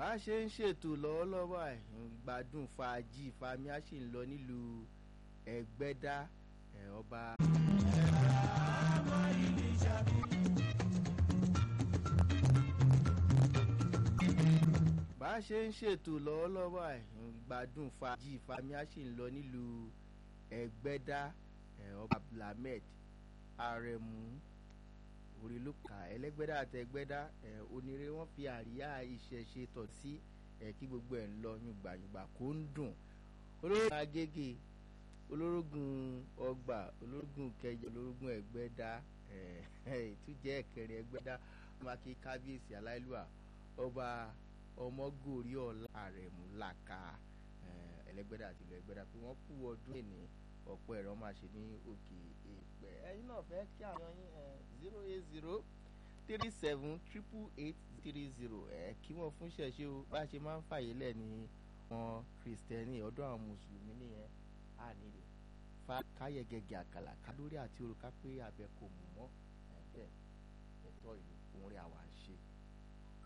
a ṣe ń ṣètò lọ́wọ́lọ́wọ́ ẹ̀ gbádùn fàájì fami a sì ń lọ nílùú ẹgbẹ́dá ẹ̀ ọba. bá a ṣe ń ṣètò lọ́wọ́lọ́wọ́ ẹ̀ gbádùn fàájì fami a sì ń lọ nílùú ẹgbẹ́dá ẹ̀ ọba abdulhamid aremu orílùkà ẹlẹgbẹdà àtẹgbẹdà ẹ onírè wọn fi àríyá ìṣẹ̀ṣe tọ̀ sí ẹ kí gbogbo ẹ̀ ń lọ yùngbàyùngbà kó ń dùn olórógùn agége olórógùn ọgbà olórógùn kẹjọ olórógùn ẹgbẹdà ẹ ìtújẹ ẹkẹrin ẹgbẹdà mákì kábíyèsí aláìlúwà ọba ọmọgòrí ọlá àrẹ̀mú làkà ẹlẹgbẹdà àti ìlú ẹgbẹdà pé wọn kú ọdún ẹni ọ̀pọ̀ ẹ̀rọ máa ṣe ní òkè èèpẹ̀ ẹ̀yin náà fẹ́ kí àwọn yín zero eight zero three seven triple eight three zero ẹ̀ kí wọ́n fún ṣẹ̀ṣẹ̀ o bá a ṣe máa ń fàyè lẹ̀ ní wọn kristẹni ọ̀dọ̀ àwọn mùsùlùmí nìyẹn á nílò fa káyẹ̀gẹ̀gẹ̀ àkàlà kálórí àti òrùka pé abẹ kò mú mọ́ ẹ̀ bẹ́ẹ̀ ẹ̀tọ́ ìlú òun rí àwa ń ṣe